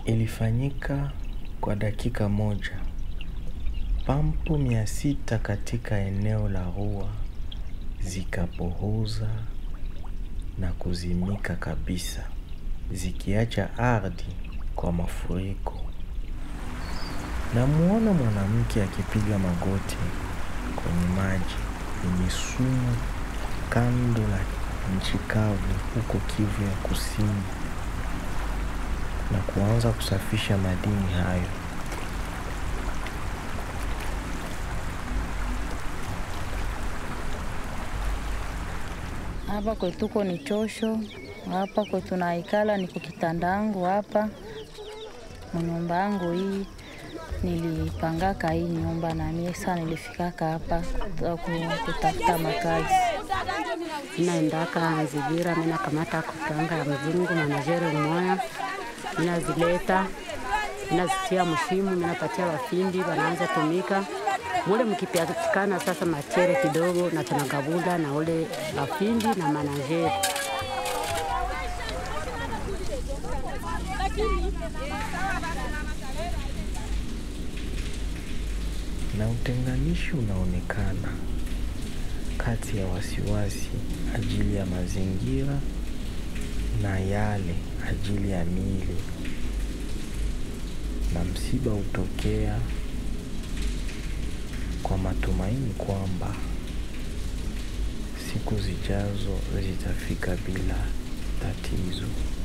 Ilifanyika kwa dakika moja. Pampu mia sita katika eneo la Rua zikapohoza na kuzimika kabisa, zikiacha ardhi kwa mafuriko. Namuona mwanamke akipiga magoti kwenye maji yenye sumu kando la nchi kavu huko Kivu ya Kusini na kuanza kusafisha madini hayo. Hapa kwetuko ni chosho, hapa kwetu naikala niko kitandangu hapa munyumba yangu hii nilipangaka hii nyumba na mie saa nilifikaka hapa kutafuta makazi. Inaendaka Nzigira, mina kamata kupanga ya mzungu manajere moya, minazileta minazitia mshimu, minapatia wafindi wanaanza tumika mule mkipatikana sasa machere kidogo na tunagabula na ule wafindi na manajeri na utenganishi unaonekana kati ya wasiwasi ajili ya mazingira na yale ajili ya miili, na msiba hutokea kwa matumaini kwamba siku zijazo zitafika bila tatizo.